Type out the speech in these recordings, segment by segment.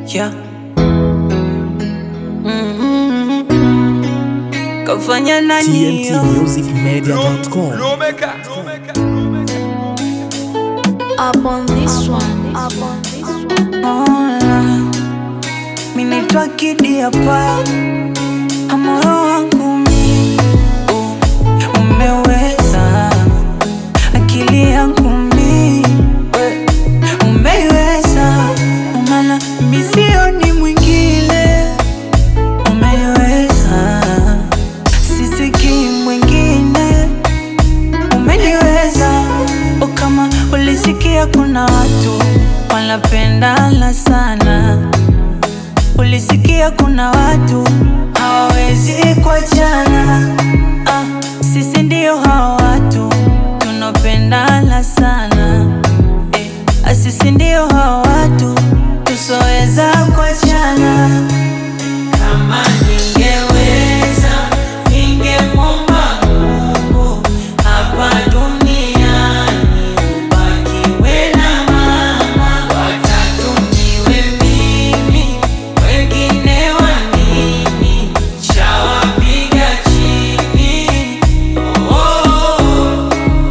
Yeah. Mm-hmm. Kafanya nani hiyo? tmtmusicmedia.com Up on this one. Up on this one. Ona. Mi naitwa Kidi hapa, moyo wangu mi uh, umeweza, akili yangu mi we, umeiweza, maana mi sioni mwingine, umeiweza, sisikii mwingine umeniweza o kama ulisikia kuna watu wanapendana sana ulisikia kuna watu hawawezi kuachana ah, sisi ndio hawa watu tunapendana sana eh, ah, sisi ndio hawa watu tusoweza kuachana kama ningeweza ningemwomba Mungu hapa duniani ubakiwe na mama, watatu niwe mimi, wengine wa nini? Shawapiga chini oh, oh, oh.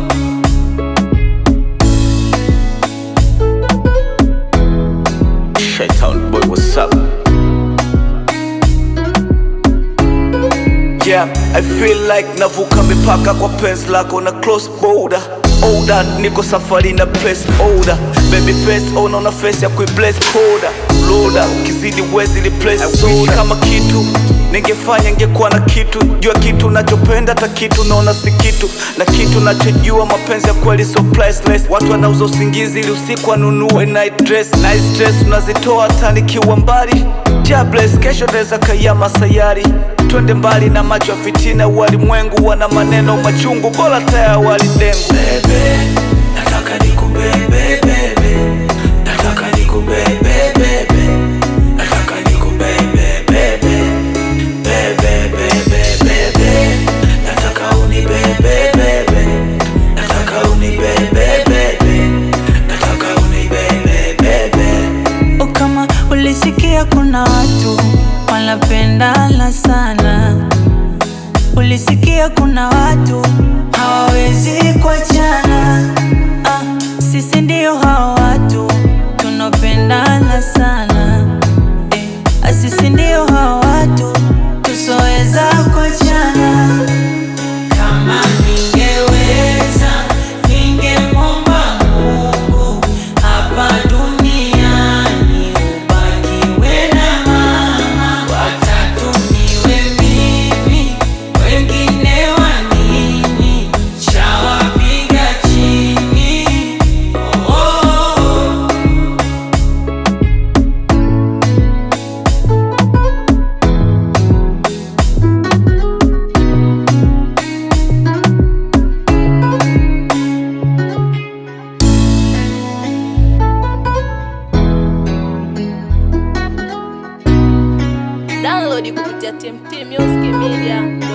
Shaitan boy, what's up? Yeah, I feel like navuka mipaka kwa penzi lako na close border Older, niko safari na place older Baby face, oh naona face ya kuibless powder Loader, ukizidi wezi replace soda kama kitu Ningefanya ngekuwa na kitu Jua kitu nachopenda hata kitu naona si kitu Na kitu nachojua mapenzi ya kweli so priceless Watu wanauza usingizi ili usiku wanunue night dress Nice dress unazitoa hata nikiwa mbali Jobless, kesho naweza kayama sayari Twende mbali na macho ya fitina Walimwengu wana maneno machungu Bora taya walidengu Bebe, nataka nikubebe bebe Nataka nikubebe bebe Nataka nikubebe bebe Bebe bebe bebe Nataka unibebe bebe Nataka unibebe bebe Nataka unibebe bebe O kama ulisikia kuna watu wanapendana sana, ulisikia kuna watu hawawezi kuachana. Ah, sisi ndio hao watu tunapendana sana eh, ah, sisi ndio hao watu tusoweza kuachana. Kama ningeweza ningemwomba Mungu hapa duniani ubakiwe na mama, watatu niwe mimi, wengine wa nini? Shawapiga chini oh, oh, oh. Download kupitia TMT Music Media.